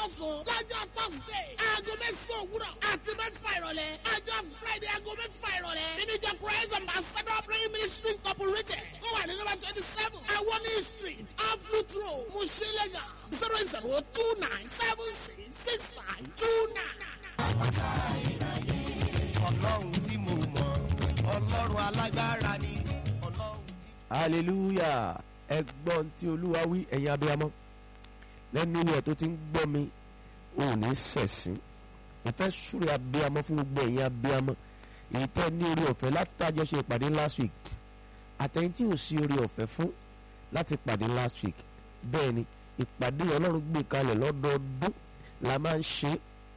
lọ́sàn-án lọ́jọ́ thursday aago mẹ́sàn-án òwúrọ̀ àti mẹ́fà ìrọ̀lẹ́ ọjọ́ friday aago mẹ́fà ìrọ̀lẹ́ nínú ìjọ christ ambassador praying ministry incorporated ó wà ní nọ́mbà twenty seven awoni street off root road mushilega zero zero two nine seven six six five two nine. ọlọ́run tí mo mọ̀ ọlọ́run alágbára ni ọlọ́run tí. hallelujah ẹgbọ́n tí olúwa wí ẹ̀yin abiyamọ lẹ́nu ilé ẹ̀ tó ti ń gbọ́ mi ò ní sẹ̀sìn mo fẹ́ súre abiyamọ fún gbogbo ẹ̀yin abiyamọ èyí tẹ́ ní orí ọ̀fẹ́ látàjọ ṣe ìpàdé last week àtẹ̀yìn tí ò sí orí ọ̀fẹ́ fún láti pàdé last week bẹ́ẹ̀ ni ìpàdé ọlọ́run gbé kalẹ̀ lọ́dọọdún la máa ń ṣe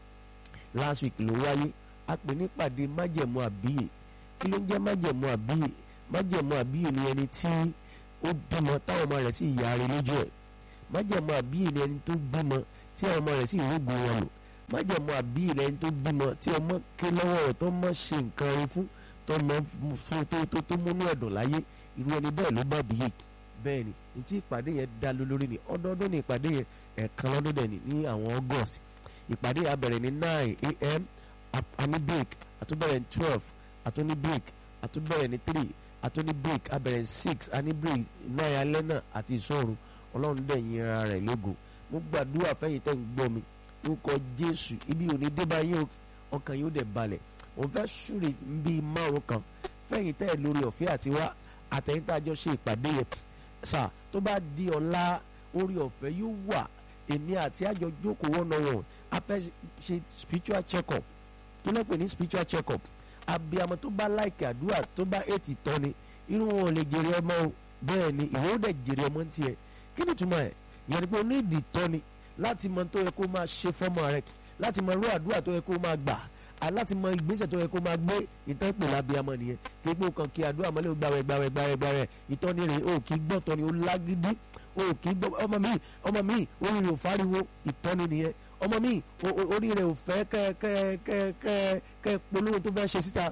last week ló wáyé a pè ní ìpàdé májẹ̀mú àbíyè kí ló ń jẹ́ májẹ̀mú àbíyè májẹ̀mú àbíyè ni ẹni tí ó bímọ táwọn ọmọ rẹ̀ sì yára lójú ẹ̀ májẹ̀mú àbíyè ni ẹni tó bímọ tí àwọn ọmọ rẹ̀ sì rúgbìn wọn lò májẹ̀mú àbíyè ni ẹni tó bímọ tí ọmọ ké lọ́wọ́ rẹ̀ tó mọ̀ ṣe nǹkan rí fún tó mọ̀ fún tó tó tó múnú ẹ̀dùn láyé irú ẹni bẹ́ẹ̀ ló bá bíyè bẹ́ẹ̀ ni ní tí ìpàdé yẹn dá lé lórí ni ọdọọdún ni ìpàdé yẹn ẹ̀ẹ̀kan lọ́dún dẹ̀ ni ní àwọn august ìpàdé yẹn á bẹ̀rẹ̀ ní nine a.m. àní break àtúbẹ̀rẹ̀ ní twelve àtúní break àtúbẹ̀rẹ̀ ní three àtúní break abẹ̀rẹ̀ six àní break nine alẹ́ náà àti ìṣòro ọlọ́run dẹ̀ yin ara rẹ̀ lógo mo gbàdúrà fẹ́yìn tẹ́ ń gbọ́ mi lórúkọ jésù ibi òní débà yín ọkàn yóò dẹ̀ balẹ̀ mo fẹ́ súre bíi márùn kan fẹ́yìn tẹ́ lórí ọ̀fẹ́ àti wá àtẹ̀yìn tá a jọ ṣe ìpàdé yẹn sà tó bá di ọ̀la orí ọ̀fẹ́ yóò wà èmi àti àjọ jókòó wọ́n náà wọ̀n a fẹ́ ṣe spiritual check up kí ló pè ní spiritual check up abiyamọ tó bá láìkè àdúrà tó bá ètì tán ni irú wọn ò lè jèrè ọmọ o bẹ́ẹ̀ ni ìwọ ó dẹ̀ jèrè ọmọ ń tiẹ̀ kí ni túmọ̀ ẹ̀ yẹn ni pé onídìí tán ni láti mọ tó yẹ kó máa ṣe fọ́mọ rẹ láti mọ irú àdúrà tó yẹ kó máa gbà láti mọ ìgbésẹ̀ tó yẹ kó máa gbé ìtàn pè lábíyamọ nìyẹn kí gbó kan kí àdúrà mọ́lẹ́ gbàwẹ̀ gbàwẹ̀ gbàwẹ̀ gbàwẹ̀ ìtọ́ni rẹ̀ o kì í gbọ́ tọ́ni o lágídí o kì í gbọ́ ọmọ mi ọmọ mi orí rẹ̀ ò fáriwo ìtọ́ni nìyẹn ọmọ mi orí rẹ̀ ò fẹ́ kẹ́ kẹ́ kẹ́ kẹ́ kẹ́ polówó tó fẹ́ ṣe síta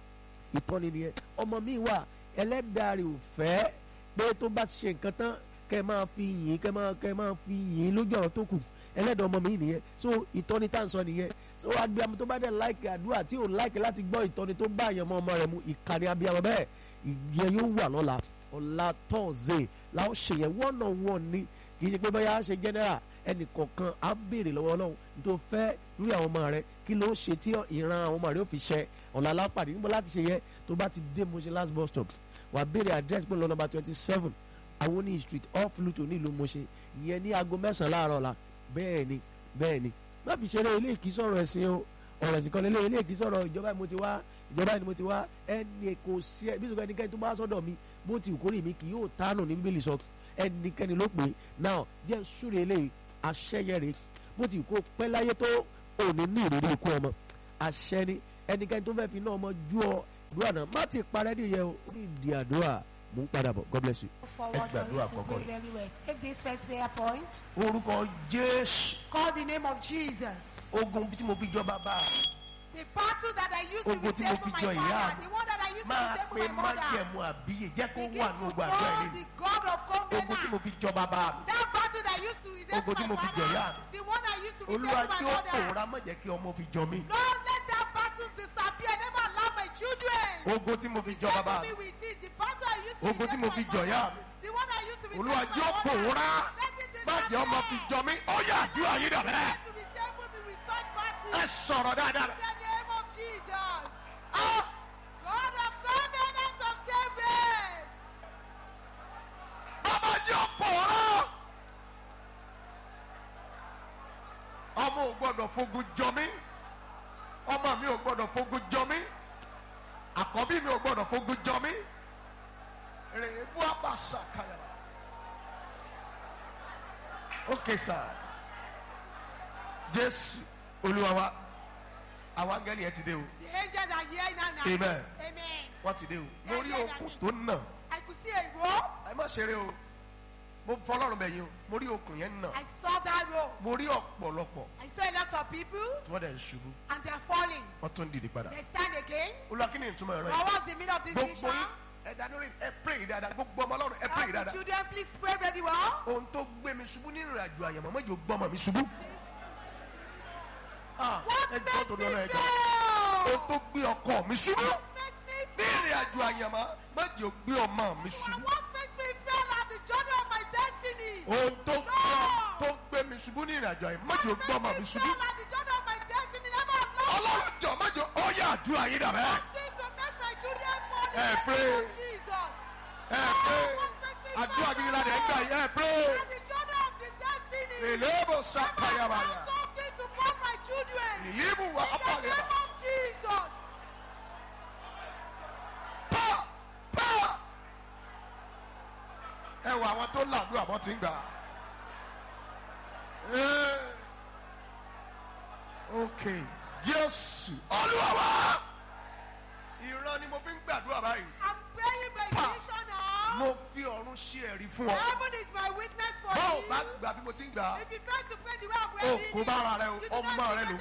ìtọ́ni nìyẹn ọmọ mi wà ẹlẹ́dàá rẹ̀ ò fẹ́ pé tó bá ṣe nǹkan tán kẹ́ máa fi yìn kẹ́ máa kẹ́ máa fi yìn lójú ọ̀rọ̀ tó kù ẹlẹ́dàá ọmọ mi nìyẹn so ìtọ́ni tá à ń sọ nìyẹn so abiyamọ tó bá dẹ̀ láìkì àdúrà tí ò láìkì láti gbọ́ ìtọ́ni tó bá àyànmọ́ ọmọ rẹ̀ mu ìkànnì abiyamọ bẹ́ẹ̀ ìyẹn yóò wà lọ́la ọ̀la tọ́ọ̀zẹ̀ làwọn ṣèyẹn one on one ni kì í ṣe pé bóyá ṣe general ẹnì kọ̀ọ̀kan á béèrè lọ́wọ́ ọlọ́run tó fẹ́ lórí àwọn ọmọ rẹ kí ló ṣe tí ìran àwọn ọmọ rẹ ó fi ṣẹ ọ̀la lápàdé níbo láti ṣe yẹ tó bá ti dé mo ṣe last bus stop wà béèrè address pé lọ number twenty seven awoni street off luto nílùú mọ̀ṣẹ́ ìyẹn ní aago mẹ́sàn-án láàárọ̀ la bẹ́ẹ̀ ni bẹ́ẹ̀ ni má fi ṣeré ilé ìkí sọ̀rọ̀ ẹ̀sìn o ọ̀rọ̀ ẹ̀sìn kan lélẹ̀ ilé ìkí sọ̀rọ̀ ìjọba ni mo ti wá ìjọba ni mo ti wá ẹnì kò sí ẹ bí sọ̀rọ̀ ẹnikẹ́ni tó bá sọ́dọ̀ mi bó ti kórè mi kì yóò tánù ní bíbélì sọ ẹnikẹ́ni ló pè é náà jẹ́ súre eléyìí aṣẹ́yẹrẹ bó ti kó pẹ́ láyé tó òní ní ìrírí ikú ọmọ àṣẹ ni ẹnikẹ́ni tó fẹ́ fi náà ọmọ ju ọ àdúrà náà má ti parẹ́ nìyẹn o ní ìdí àdúrà mò ń padà bọ̀ God bless you. forward Ẹ gbàdúrà for you to àkọ́kọ́ pray very well. Take this first prayer point. orúkọ jésù Call the name of Jesus. ogun tí mo fi jọ bàbá The battle that I used to Ogun tí mo resemble fi my jọ ìyá father, mi. the one that I used to máa resemble pe my mother. májẹ̀mú àbíyè jẹ́ kó Begin wà to ní ogun àdúrà call ilé the God of ogun tí mo covenant. fi jọ bàbá mi That battle that used to Ogun tí resemble mo my fi jọ ìyá father, the one I used to olúwa resemble tí my ó mother. pòórá má jẹ́ kí ọmọ fi jọ mí Don't let that battle disappear. Never allow my children. ogun tí mo fi jọ bàbá Resemble mi me with it. The battle I used to Ogun tí mo resemble fi my jọ mother, ìyá mi. The one I used to resemble olúwa my tí ó mother. pòórá Let it má jẹ́ ọmọ fi disappear. jọ mí ó yà àdúrà yín dà bẹ́ẹ̀ To resemble me with such battle. ẹ sọ̀rọ̀ dáadáa In the name of Jesus. God of covenant of savings. ọmọ jẹ́ ó pòórá ọmọ ò gbọ́dọ̀ fogun jọ mí ọmọ mi ò gbọ́dọ̀ fogun jọ mí àkọ́bí mi ò gbọ́dọ̀ fogun jọ mí rèé bú àbàṣà kàyàrà ókè sà jésù olúwa wa àwọn angẹ́lì ẹ ti dé o The angels are here now. now. Amen. Amen. wọ́n ti dé o mo rí okùn tó nà I could see a rope. ẹ má ṣeré o mo fọlọ́run bẹ̀ yín o mo rí okùn yẹn nà I saw that rope. mo rí ọ̀pọ̀lọpọ̀ I saw a lot of people tí wọ́n dẹ̀ ń ṣubú and they're falling. wọ́n tún ń dìde padà They stand again. olúwa kí ni ìtumọ̀ ẹ̀rọ What yìí was the meaning of this gbogbo vision? yín ẹ dánúrìn ẹ pray dáadáa gbogbo ọmọ ọlọ́run ẹ pray All the dáadáa children, please pray very well. ohun tó gbé mi ṣubú nínú ìrìnàjò àyàmọ́ mọ́jọ gbọ́mọ mi ṣubú Ah, What ẹ jọ́ makes torí me ọlọ́run ẹ jọ́. fail? o tó gbé ọkọ mi ṣubú What makes me ní ìrìn àjò àyànmọ́ má jẹ́ o gbé ọmọ mi ṣubú. What makes me fail at the journey of my destiny? ohun tó gbé tó gbé mi ṣubú ní ìrìn àjò àyànmọ́ má jẹ́ o gbé ọmọ mi Makes me ṣubú. fail at the journey of my destiny. Never allow ọlọ́run jọ má jẹ́ ó yà àdúrà yín dàbẹ́. something to make my children fall in Eh, the pray. name of Jesus. ẹ pé àdúrà gidi la dẹ̀ ń gbà yín ẹ pé. At the journey of the destiny. ìlébò Never sàkàyàbàyà allow something to fall my children. ìlíbù wà In the ápàlẹ̀ name of Jesus. pa pa. ẹ wọ àwọn tó làdúrà bọ́ ti ń gbà. Eh. ok jésù olúwa wa ìran ni mo fi ń gbàdúrà báyìí. I'm praying by Pa. vision now. mo fi ọ̀run ṣe ẹ̀rí fún ọ. Heaven is my witness for báwo you. bá gbà bí mo ti ń gbà á. If you fail to pray the way I'm o praying, kò bá ara rẹ o you do not ọmọ rẹ ló